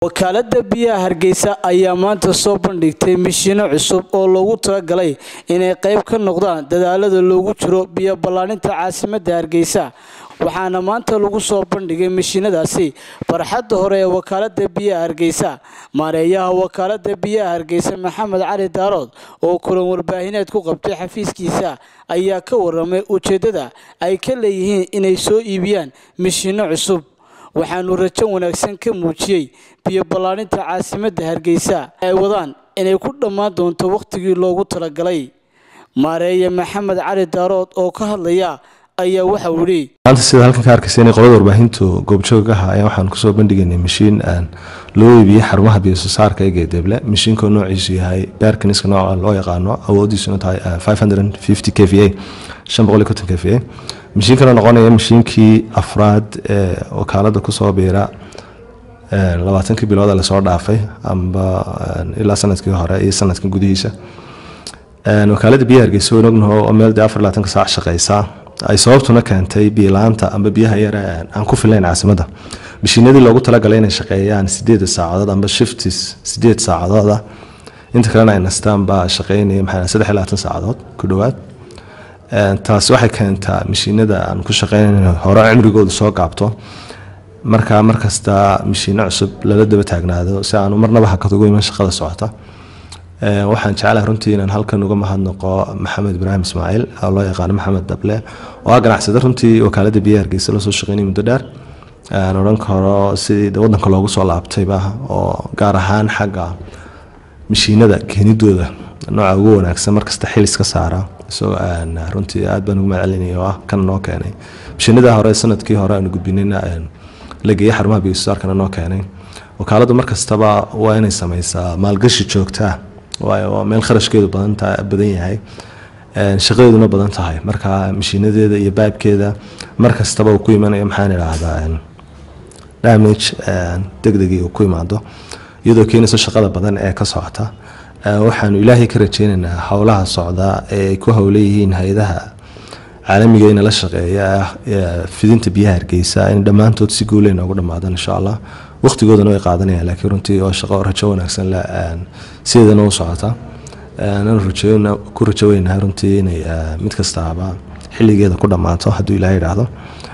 wakaalada biyaha hargeysa ayaa maanta soo bandhigtay mishiino cusub oo loogu talagalay inay qayb ka noqdaan dadaalada loogu jiro biyo ballaaninta caasimada hargeysa waxaana maanta lagu soo bandhigay mishiinadaasi barxadda hore ee wakaalada biyaha hargeysa maareeyaha wakaalada biyaha hargeysa maxamed cali daarood oo kulan warbaahineed ku qabtay xafiiskiisa ayaa ka waramay ujeedada ay ka leeyihiin inay soo iibiyaan mishiino cusub waxaanu rajo wanaagsan ka muujiyey biyo ballaaninta caasimadda hargeysa ay wadaan inay ku dhammaan doonto wakhtigii loogu talagalay maareeye maxamed cali daarood oo ka hadlaya ayaa waxau yidhi maanta sida halkan ka arkaysa inay qolada warbaahintu goobjoogaha ayaa waxaan kusoo bandhigaynay mishiin aan loo iibiyey xarumaha biyososaarka ee geedeble mishiinka noociisu yahay beerkaniska nooca loo yaqaano awoodiisuna tahay k v a k v a mishiinkana noqonaya mishiinkii afraad ee wakaalada kusoo biira labaatankii bilooda lasoo dhaafay amba ilaa sanadkii hore iyo sanadkan gudihiisa wakaalada biyaha hargeysa wayn ognaho oo meel dee afar labaatanka saac shaqeysa ay sababtuna keentay biyolaanta amba biyaha yare aan ku filayn caasimadda mishiinadii loogu talagalay inay shaqeeyaan sideed saacadood amba shiftis sideed saacadooda inta kalena ay nastaan baa shaqeynaya maxaa saddex iyo labaatan saacadood ku dhowaad taasi waxay keentaa mishiinada aan ku shaqeynayno hore cimrigooda soo gaabto markaa markasta mishiino cusub lala daba taagnaado si aanu marnaba hakad ugu iman shaqada socota waxaan jeclahay runtii inaan halkan uga mahadnaqo maxamed ibraahim ismaaciil oo loo yaqaano maxamed dable oo ah ganacsada runtii wakaalada biyaha hargeysa lasoo shaqeynay muddo dheer aan odhan karo sidii wadanka loogu soo laabtayba oo gaar ahaan xagga mishiinada keenidooda nooca ugu wanaagsan markasta xilis ka saara isagoo runtii aad baan ugu mahadcelinaya oo ah kan noo keenay mishiinada hore sanadkii hore aanu gudbinayna la geeyey xarumaha biyosaarkana noo keenay wakaaladu markastaba waa inay sameysaa maalgashi joogtaa waayo waa meel kharashkeedu badan yahay shaqadeeduna badan tahay marka mishiinadeeda iyo baabkeeda markastaba uu ku imanayo maxaan idhaahdaa damage degdegii uu ku imaado iyadoo keenayso shaqada badan ee ka socota waxaanu ilaahay ka rajeynaynaa howlaha socda ee ay ku howleyihiin hay-adaha caalamiga inala shaqeeya fidinta biyaha hargeysa in dhammaantood si guuley noogu dhammaadaan insha allah waqtigoodana way qaadanayaan laakiin runtii oo shaqo rajo wanaagsan sideedana u socota ku rajo weynahay runtii inay mid kastaaba xilligeeda ku dhammaato hadduu ilaah yidhaahdo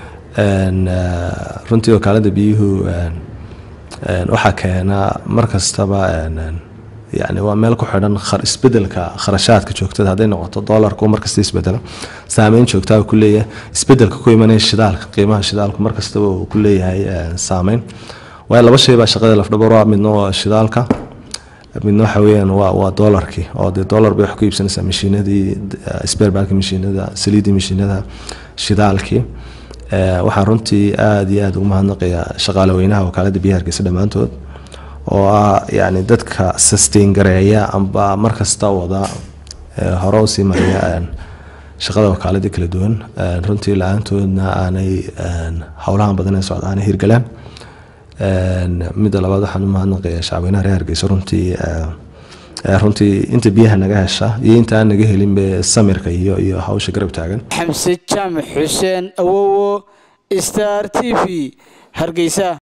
runtii wakaalada biyuhu waxaa keena mar kastaba yani waa meel ku xidhan isbedelka kharashaadka joogtada hadday noqoto dolarku markasta isbedelo saameyn joogtaa ku leeyahay isbedelka ku imanaya shidaalka qiimaha shidaalku markastaba uu ku leeyahay saameyn waayo laba shay baa shaqada lafdhabar waa midna waa shidaalka midna waxa weeyaan waa waa dolarkii oo dee dolar bay wax ku iibsanaysaa mashiinadii sperbalka mashiinada saliidii mashiinada shidaalkii waxaan runtii aada iyo aada ugu mahadnaqaya shaqaale weynaha wakaalada biyaha hargeysa dhammaantood oo ah yani dadka sustain gareeya amba markasta wada hore usii mariya shaqada wakaaladii kala duwan runtii la-aantoodna aanay howlahan badan ee socda aanay hirgalaan midda labaad waxaan u mahadnaqaya shacweynaha reer hargeysa runtii runtii inta biyaha naga hesha iyo inta aan naga helinbe samirka iyo iyo hawsha garab taagan xamse jaamac xuseen awowo star t v hargeysa